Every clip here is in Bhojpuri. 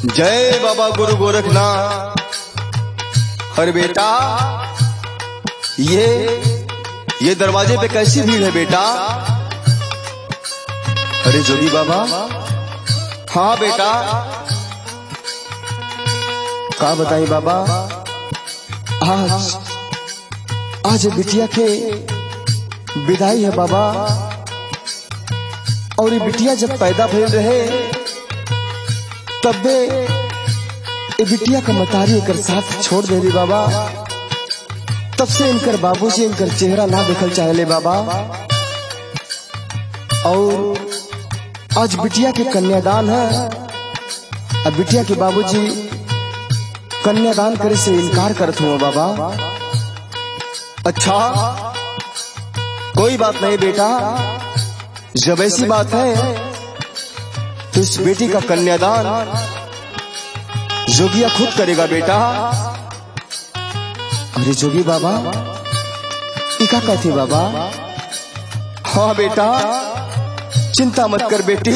जय बाबा गुरु गोरखनाथ अरे बेटा ये ये दरवाजे पे कैसी भीड़ है बेटा अरे जोगी बाबा हाँ बेटा का बताई बाबा आज आज बिटिया के विदाई है बाबा और ये बिटिया जब पैदा भइल रहे तबे ये बिटिया का मतारी एकर साथ छोड़ दे रे बाबा तब से इनकर बाबूजी इनकर चेहरा ना देखल चाहले बाबा और आज बिटिया के कन्यादान है अब बिटिया के बाबूजी कन्यादान करे से इनकार करत हुआ बाबा अच्छा कोई बात नहीं बेटा जब ऐसी बात है तो इस बेटी का कन्यादान जोगिया खुद करेगा बेटा अरे जोगी बाबा इका कहती बाबा हाँ बेटा चिंता मत कर बेटी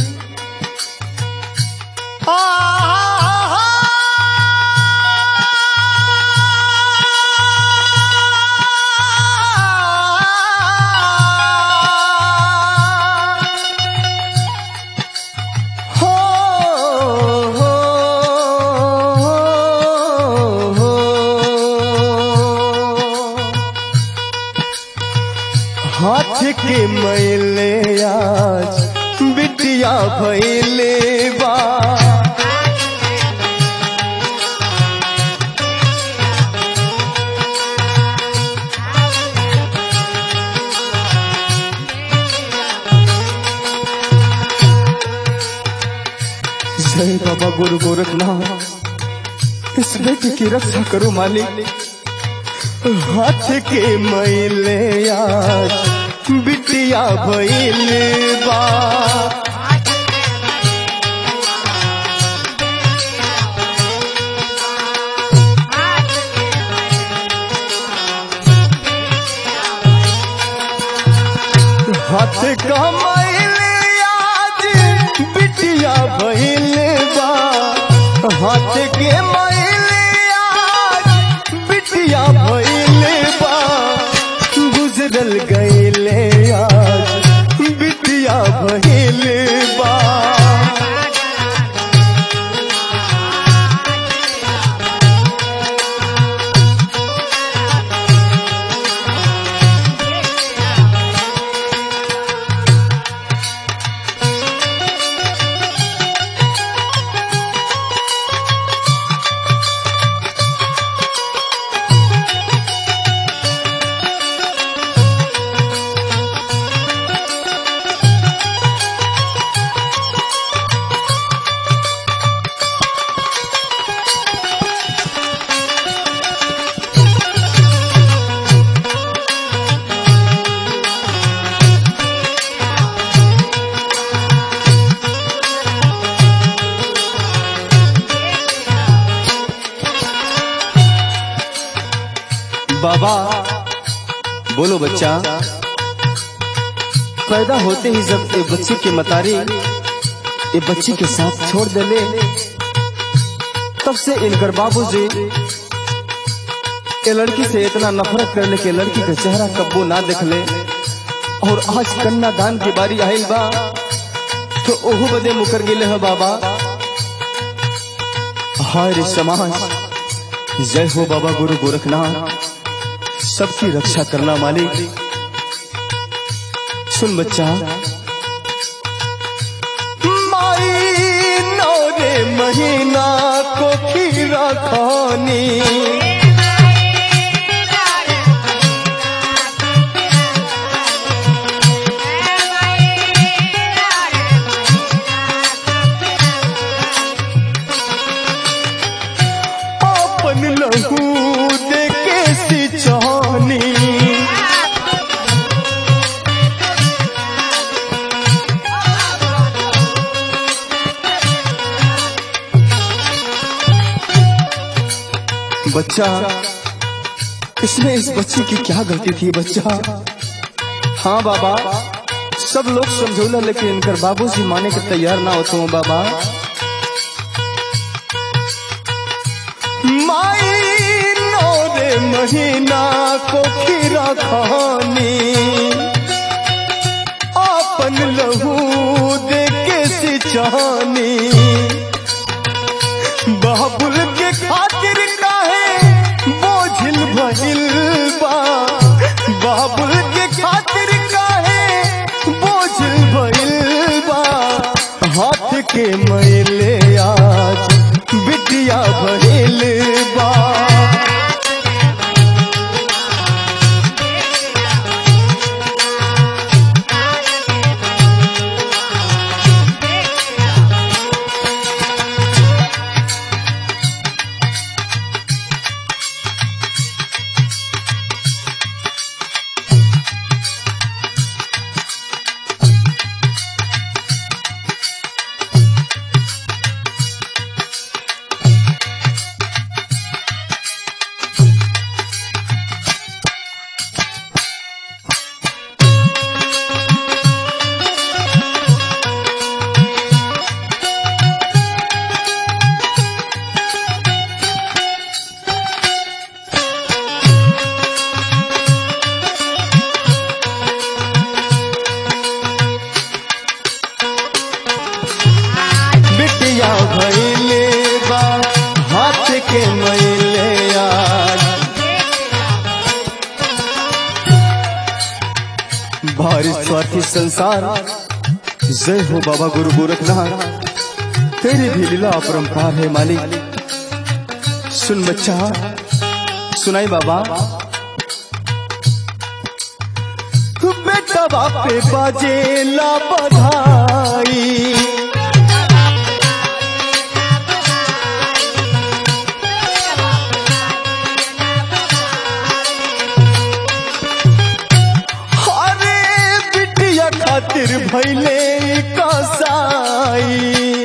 हो, हो, हो, हाथ के मैले आज बिटिया भैले बा जय बाबा गुरु गोरखनाथ इस बेटी की रक्षा करो मालिक हाथ के मैले आज बिटिया भैले बा हाथ का मैले आज बिटिया भैले बा हाथ के मैले आज बिटिया भैले बा गुजरल गईले आज बिटिया भैले बा बाबा बोलो बच्चा पैदा होते ही जब ये बच्चे के मतारी ये बच्ची के साथ छोड़ देले तब से इनकर बाबूजी ये लड़की से इतना नफरत करने के लड़की का चेहरा कब्बो ना देखले और आज कन्यादान की बारी आयल बा तो ओहू बदे मुकर गिले है बाबा हाय रे समाज जय हो बाबा गुरु गोरखनाथ सबकी रक्षा करना मालिक सुन बच्चा माई नौरे महीना को खीरा खानी अपन लहू दे के सिंचानी बच्चा इसमें इस बच्ची की क्या गलती थी बच्चा हाँ बाबा सब लोग समझौला लेकिन इनकर बाबूजी माने के तैयार ना होते हो बाबा माई नौरे महीना को खीरा खानी आपन लहू दे के सिचानी बाबुल के खातिर काहे बोझिल भइल बा बाबुल के खातिर काहे बोझिल भइल बा हाथ के मैले आज बिटिया भइल बा बिटिया भइले बा हाथ के मैले आज भारी स्वार्थी संसार जय हो बाबा गुरु गोरखनाथ तेरी भी लीला अपरंपार है मालिक सुन बच्चा सुनाई बाबा बेटा बापे बाजे ला बधाई अरे बिटिया खातिर भैले कसाई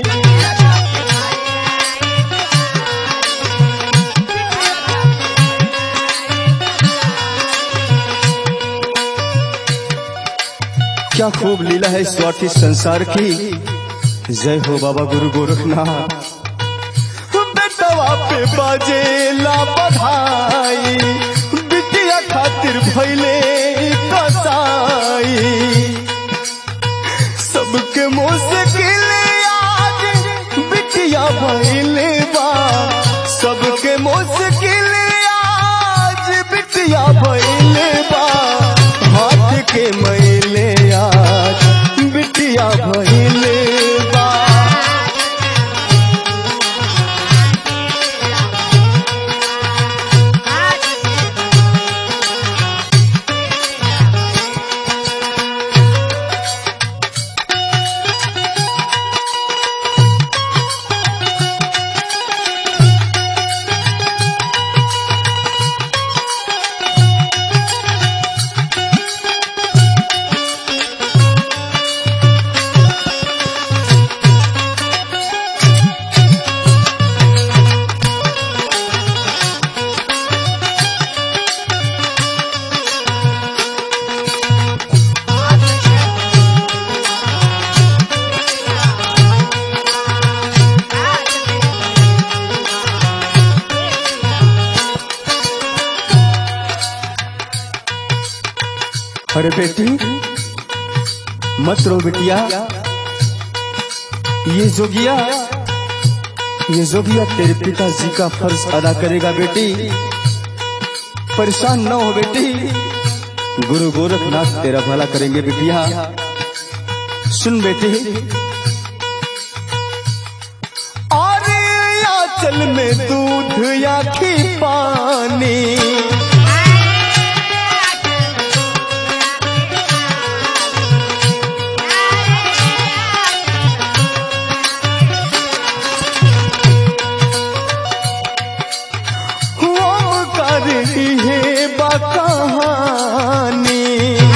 क्या खूब लीला है स्वार्थी संसार की जय हो बाबा गुरु गोरखनाथ बेटवा पे बाजे ला बधाई बिटिया खातिर भैले कसाई सबके मुश्किल आज बिटिया भैले बा सबके मुश्किल आज बिटिया भैले बा हाथ के मैले आज बिटिया भैले बा अरे बेटी मत रो बिटिया ये जोगिया ये जोगिया तेरे पिताजी का फर्ज अदा करेगा बेटी परेशान न हो बेटी गुरु गोरखनाथ तेरा भला करेंगे बिटिया सुन बेटी अरे आंचल में दूध या खी पानी हम कर है बकहानी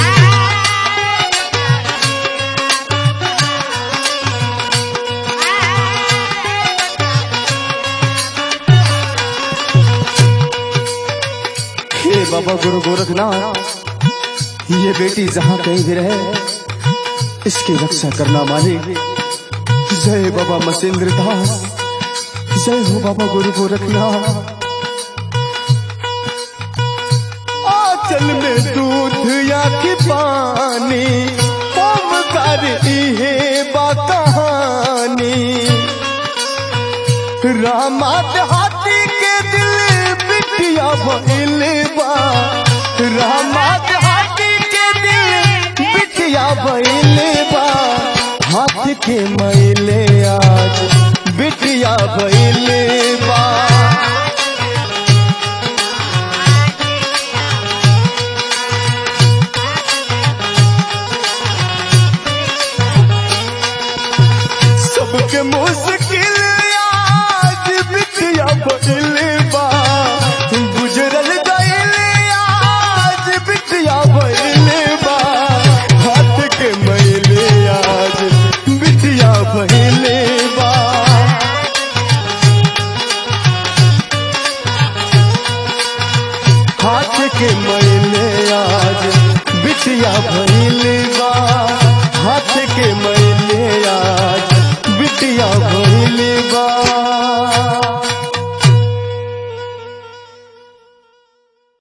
हे बाबा गुरु गोरखनाथ ये बेटी जहाँ कहीं भी रहे इसकी रक्षा करना मालिक जय बाबा मसेंद्र दास जय हो बाबा गुरु गोरखनाथ आंचल में दूध या कि पानी ओमकार इहे बा कहानी रामात हाथी के दिल बिटिया भइल बा रामात हाथी के दिल बिटिया भइल बा हाथ के मैले आज बिटिया भइल बा सबके मुश्किल आज बिटिया भइल बा गुजरल गइल आज बिटिया भइल बा हाथ के मैले आज बिटिया भइल बा हाथ के